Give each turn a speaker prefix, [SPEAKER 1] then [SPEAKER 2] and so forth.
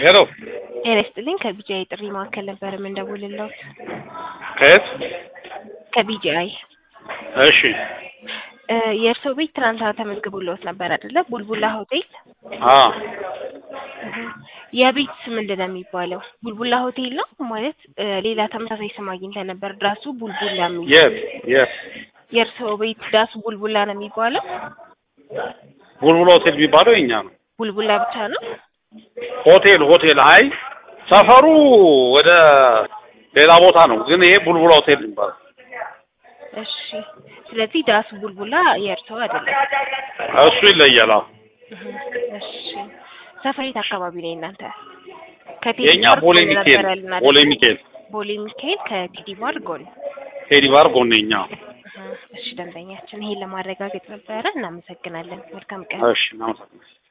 [SPEAKER 1] ሄሎ
[SPEAKER 2] ጤና ይስጥልኝ ከቢጂአይ ጥሪ ማዕከል ነበር የምንደውልልዎት።
[SPEAKER 1] ከየት?
[SPEAKER 2] ከቢጂአይ
[SPEAKER 1] እሺ
[SPEAKER 2] እ የእርስዎ ቤት ትናንትና ተመዝግቦልዎት ነበር አይደለ? ቡልቡላ ሆቴል።
[SPEAKER 1] አ
[SPEAKER 2] የቤት ስም ምንድን ነው የሚባለው? ቡልቡላ ሆቴል ነው ማለት እ ሌላ ተመሳሳይ ስም አግኝተን ነበር። ዳሱ ቡልቡላ የሚል
[SPEAKER 1] የት የት?
[SPEAKER 2] የእርስዎ ቤት ዳሱ ቡልቡላ ነው የሚባለው?
[SPEAKER 1] ቡልቡላ ሆቴል የሚባለው የኛ ነው።
[SPEAKER 2] ቡልቡላ ብቻ ነው?
[SPEAKER 1] ሆቴል ሆቴል አይ ሰፈሩ ወደ ሌላ ቦታ ነው፣ ግን ይሄ ቡልቡላ ሆቴል የሚባለው
[SPEAKER 2] እሺ። ስለዚህ ዳሱ ቡልቡላ የእርስዎ አይደለም።
[SPEAKER 1] እሱ ይለያል። አዎ
[SPEAKER 2] እህ፣ እሺ። ሰፈሬት አካባቢ ነው እናንተ? ከቴዲ
[SPEAKER 1] የኛ
[SPEAKER 2] ባር
[SPEAKER 1] ቦሌ
[SPEAKER 2] ጎን
[SPEAKER 1] ሚካኤል
[SPEAKER 2] ነበር ያልን አይደል?
[SPEAKER 1] ቦሌ ሚካኤል
[SPEAKER 2] ቦሌ ሚካኤል ከቴዲ ባር ጎን።
[SPEAKER 1] ቴዲ ባር ጎን የኛ።
[SPEAKER 2] እህ፣ እሺ። ደንበኛችን ይሄን ለማረጋገጥ ነበረ። እናመሰግናለን። መልካም ቀን።
[SPEAKER 1] እሺ እናመሰግናለን።